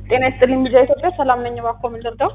ጤና ይስጥልኝ ሚዲያ ኢትዮጵያ ሰላም ነኝ። እባክዎ ምን ልርዳው?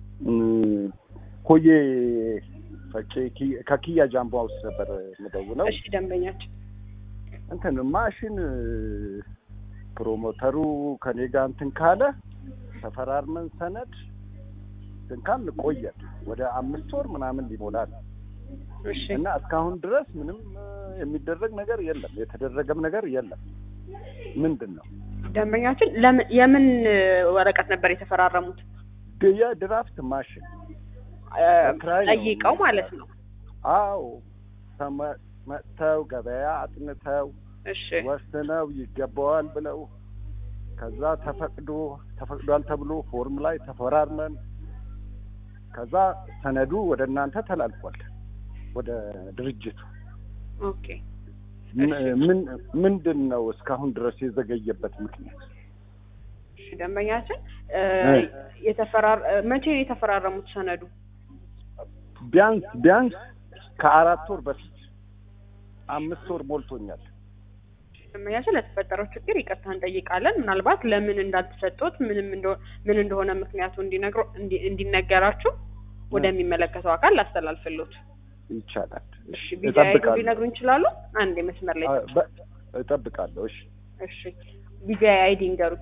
ኮዬ ፈጬ ኪ- ከኪያ ጃምቦ ውስጥ ነበር የምደውለው። እሺ ደንበኛችን እንትን ማሽን ፕሮሞተሩ ከኔ ጋር እንትን ካለ ተፈራርመን ሰነድ እንትን ካልን ቆየን ወደ አምስት ወር ምናምን ሊሞላል እሺ እና እስካሁን ድረስ ምንም እ, የሚደረግ ነገር የለም፣ የተደረገም ነገር የለም። ምንድን ነው ደንበኛችን ለምን የምን እ, ወረቀት ነበር የተፈራረሙት? ድ- የድራፍት ማሽን እ, በክራይ ነው ጠይቀው ማለት ነው። አዎ ተመ- መጥተው ገበያ አጥንተው እሺ ወስነው ይገባዋል ብለው ከዛ ተፈቅዶ ተፈቅዷል ተብሎ ፎርም ላይ ተፈራርመን ከዛ ሰነዱ ወደ እናንተ ተላልፏል ወደ ድርጅቱ። ኦኬ ም- ምን ምንድን ነው እስካሁን ድረስ የዘገየበት ምክንያት? እሺ ደንበኛችን እ, እ. የተፈራር እ, መቼ ነው የተፈራረሙት ሰነዱ? ቢያንስ ቢያንስ ከአራት ወር በፊት አምስት ወር ሞልቶኛል። ደንበኛችን ለተፈጠረው ችግር ይቅርታ እንጠይቃለን። ምናልባት ለምን እንዳልተሰጡት ምንም እንደ- ምን እንደሆነ ምክንያቱ እንዲነግሩ እንዲ- እንዲነገራችሁ ወደሚመለከተው አካል ላስተላልፍሎት። ይቻላል። እሺ ቢጃ አይዲ እጠብቃለሁ። ሊነግሩ ይችላሉ? አንድ መስመር ላይ አ- በ- እጠብቃለሁ። እሺ እሺ ቢጃ አይዲ እንገሩ።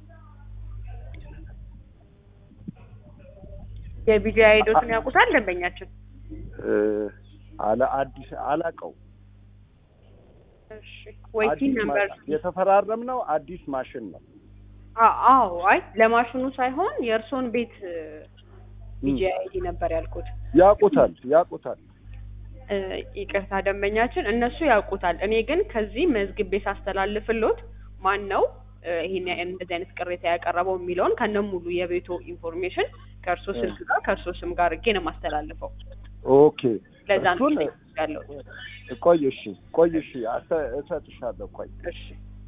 የቢጃ አይዶትን ያውቁታል ደንበኛችን? እ፣ አለ አዲስ አላቀው እሺ ወይቲን ነበር የተፈራረምነው አዲስ ማሽን ነው። አዎ አይ ለማሽኑ ሳይሆን የእርሶን ቤት ቢጃ አይዲ ነበር ያልኩት። ያውቁታል ያውቁታል። እ፣ ይቅርታ ደንበኛችን እነሱ ያውቁታል። እኔ ግን ከዚህ መዝግቤ ሳስተላልፍሎት ማን ነው እ፣ ይሄን ያ- እንደዚህ አይነት ቅሬታ ያቀረበው የሚለውን ከነ ሙሉ የቤቶ ኢንፎርሜሽን ከእርሶ ስልክ ጋር ከእርሶ ስም ጋር አድርጌ ነው የማስተላልፈው። ኦኬ ለዛ ነው እሱን ያለው። ቆይ እሺ ቆይ እሺ አሰ- እሰጥሻለሁ ቆይ እሺ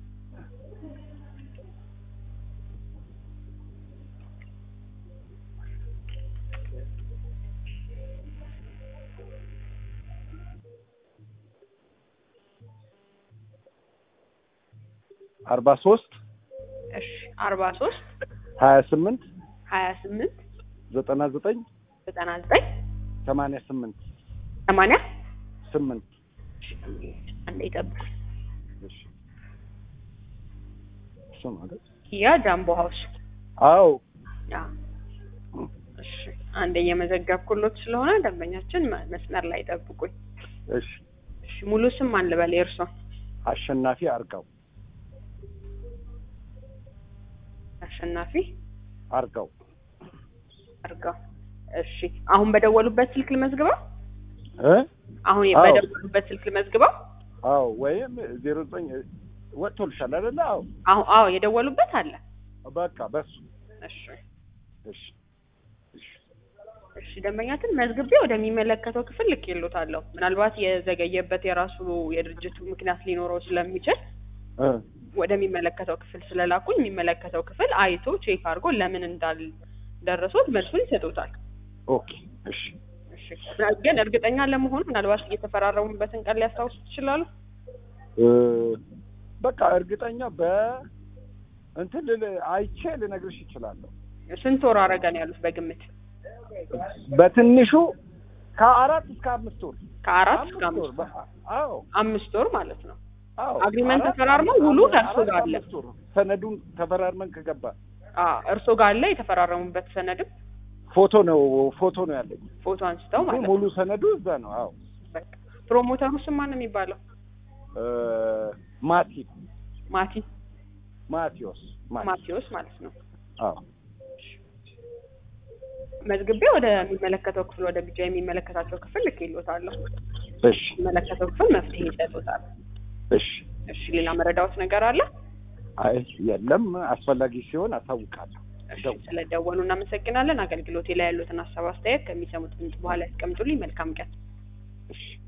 አርባ ሶስት እሺ አርባ ሶስት ሀያ ስምንት ሀያ ስምንት ዘጠና ዘጠኝ ዘጠና ዘጠኝ ሰማንያ ስምንት ሰማንያ ስምንት አንዴ ይጠብቁ። እሺ እሱ ማለት ያ ጃምቦ ሀውስ አዎ ያ እሺ አንዴ እየመዘገብኩሎት ስለሆነ ደንበኛችን መ- መስመር ላይ ጠብቁኝ። እሺ እሺ ሙሉ ስም ማን ልበል የእርሶ? አሸናፊ አርጋው አሸናፊ አርጋው አርጋው። እሺ አሁን በደወሉበት ስልክ ልመዝግበው? እ አሁን አዎ። በደወሉበት ስልክ ልመዝግበው? አዎ ወይም ዜሮ ዘጠኝ ወጥቶልሻል አይደለ? አዎ አሁን አዎ የደወሉበት አለ። በቃ በሱ እሺ እሺ እሺ እሺ ደንበኛትን መዝግቤ ወደሚመለከተው ክፍል ልኬሎታለሁ። ምናልባት የዘገየበት የራሱ የድርጅቱ ምክንያት ሊኖረው ስለሚችል እ ወደሚመለከተው ክፍል ስለላኩኝ የሚመለከተው ክፍል አይቶ ቼክ አድርጎ ለምን እንዳልደረሱት መልሱን ይሰጡታል። ኦኬ እሺ እሺ ግን እርግጠኛ ለመሆን ምናልባት እየተፈራረሙበትን ቀን ሊያስታውሱ ይችላሉ? እ በቃ እርግጠኛ በ እንትን ልል አይቼ ልነግርሽ ይችላለሁ። ስንት ወር አረገን ያሉት በግምት? በትንሹ ከአራት እስከ አምስት ወር ከአራት እስከ አምስት ወር በ- አዎ አምስት ወር ማለት ነው። አዎ አግሪመንት አራት- ተፈራርመው ውሉ አራት- ከእርሶ ጋር አራት አለ? አምስት ወር ሰነዱን ተፈራርመን ከገባ አዎ እርሶ ጋር አለ የተፈራረሙበት ሰነድም ፎቶ ነው ፎቶ ነው ያለኝ። ፎቶ አንስተው ማለት ነው። ሙሉ ሰነዱ እዛ ነው። አዎ በቃ ፕሮሞተሩ ስም ማን ነው የሚባለው? እ ማቲ ማቲ ማቴዎስ ማቲ ማቴዎስ ማለት ነው። አዎ መዝግቤ ወደሚመለከተው ክፍል ወደ ቢጃ የሚመለከታቸው ክፍል ልኬሎታለሁ። እሺ የሚመለከተው ክፍል መፍትሄ ይሰጡታል። እሺ እሺ ሌላ መረዳዎት ነገር አለ? አይ የለም አስፈላጊ ሲሆን አሳውቃለሁ። እሺ ደውል። ስለደወሉ እናመሰግናለን። አገልግሎቴ ላይ ያሉትን ሀሳብ አስተያየት ከሚሰሙት ድምጽ በኋላ ያስቀምጡልኝ። መልካም ቀን። እሺ